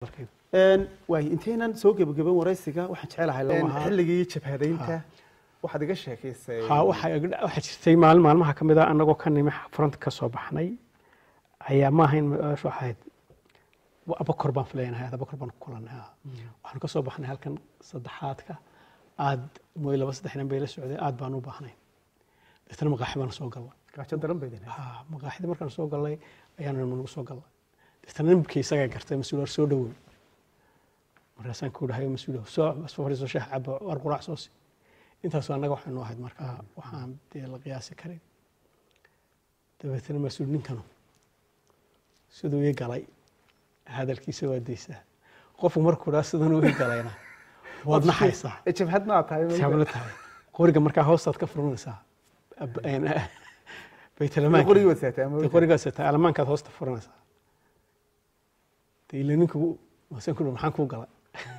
waay intaynan soo gebagaban waraysiga waxaan jecelahay Lama aha. xilligii jabhadaynta waxaad iga sheekaysay ha waxaa iga- waxaa jirtay maalin maalmaha ka mid a annagoo ka nimi front ka soo baxnay ayaa ma ahayn meeshu ahayd wa- abakor baan filaynahay abakor baan ku kulannay ha. waxaan ka soo baxnay halkan saddexaadka aad mooy laba saddex nin bay la socday aad baan u baahnay deetana maqaaxi baan soo galnay gaajo daran bay idin ha maqaaxidii markaan soo galnay ayaana nagu soo galnay deetana ninkii isagaa gartay mas-uul soo dhowey markaasaan ku dhahay mas-uul soo soo fadhiiso shaah cabo war quraac soo si intaasu annaga waxaynu ahayd markaa waxaan dee la qiyaasi karin dabeetana mas-uul ninkanu siduu ii galay hadalkiisa waa daysaa qofku markuu dhaa sidan uu ii galayna waad naxaysaa Eh, jabhad ma aad tahay sabla tahay qoriga markaa hoostaad ka furanaysaa Ab- een, baytalamaanka qorigii waad saataa ma dee qorigaas taa alamaankaad hoosta furanaysaa dee ila ninku wasan ku maxaan kuu galay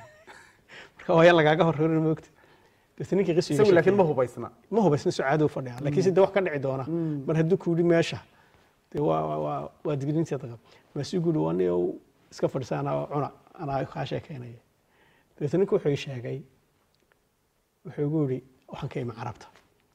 marka waa yaa lagaaga horreerin moogta deetna ninkii qisiga isagu laakiin ma hubaysna ma hubaysna sucaado u fadhiya laakiin se de wax ka dhici doona mar hadduu ku yidhi meesha dee waa waa- waa waa digniinteeda qab maasuu guuri waa nin ou iska fadhisa anaa cuna anaa kaa sheekeynaya dabeetna ninku wuxuu ii sheegay wuxuu igu yidhi waxaan ka imi carabta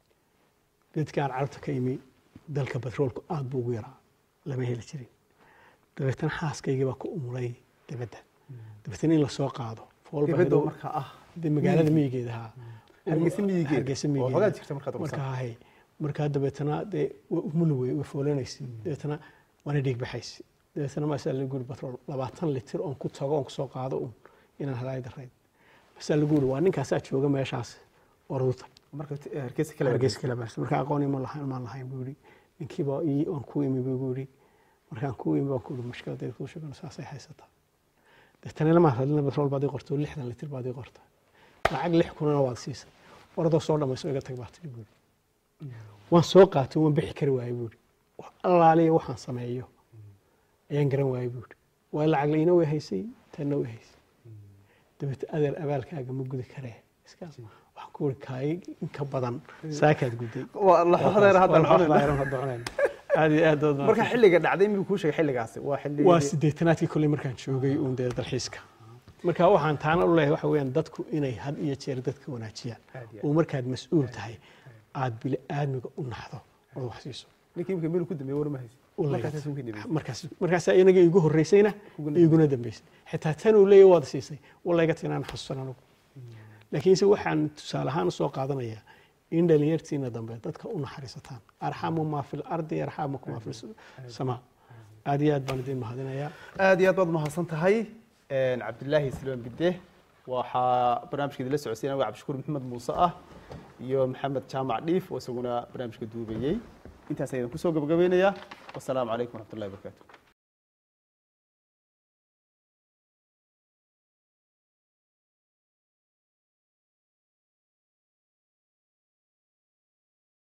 geedkaan carabta ka imi dalka batroolku aad buu ugu yaraa lama heli jirin dabeetna xaaskaygii baa ku umulay dibadda dabeetna in lasoo qaado fool baa dibadda ido- markaa ah dee magaalada miyigeeda ahaa Hargeysa miyigeeda? hargeysa Oo miyigeeda xogaa jirta markaad urusan. markaa hay markaa dabeetana dee way umul wey way foolanaysa dabeetana waana dhiig baxaysa dabeetana maasaa lagu yiri batrool labaatan litir oon ku tago oon kusoo qaado un inaan halaay darayn maasaa lagu yiri waa ninkaasaa jooga meeshaas oruuta marka t- eh, hargeysa kale hargeysa kala baarsa marka aqoon ima lahayn maan lahayn buu yiri ninkiiba ii oon ku imi buu igu yiri markaan ku imi baan ku yiri mushkiladeed kuu sheegano saasay haysataa dabeetana lama hadlina batrool baad ii qortay oo lixdan litir baad ii qortay lacag lix kunana waad siisay orodoo soo dhamayso iga tag baa tidhi buu yiri waan soo qaatay waan bixi kari waayey buu yiri wax allaaliya waxaan sameeyo ayaan garan waayey buu yiri waa lacag laina way haysay tanna way haysay dabeete adeer abaalkaaga ma gudi karee iskaas waxaan ku wiri kaay inka badan saakaad guday waa la xoxdeer hadda Waa noqonayna. laxoxdeer hadda cunayna. aad iyo aad baad marka mahadsan. xilliga dhacday miyuu kuu sheegay xilligaasi waa xilli waa sideetanaadkii kolley markaan joogay uun dee dalxiiska marka waxaan taana u leeyahay waxa weeyaan dadku inay had iyo jeer dadka wanaajiyaan Aad iyo aad. oo markaad mas-uul tahay aad bili aadmiga u naxdo ood wax siiso ninkii imika meel ku dambeeyey war ma haysa u markaasaas ugu dambeeyey markaas markaasaa inaga igu horreysayna Iguna iguna dambeysay xitaa tan uu leeyahay waad siisay walayga tinaan xasuusan anugu laakiinse waxaan tusaale ahaan usoo qaadanayaa in dhalinyartiina dambe dadka u naxariisataan arxamu maa fi lardi yarxamukum maa fi samaa aad iyo aad baan idin mahadinayaa aad iyo aad baad mahadsan tahay cabdilaahi silmaan bide waxaa barnaamijka idinla socodsiinaya waa cabdishakuur maxamed muuse ah iyo maxamed jaamac dhiif oo isaguna barnaamijka duubayey intaas ayaan kusoo gabagabaynayaa wasalaamu calaykum waraxmatullahi wabarakaatu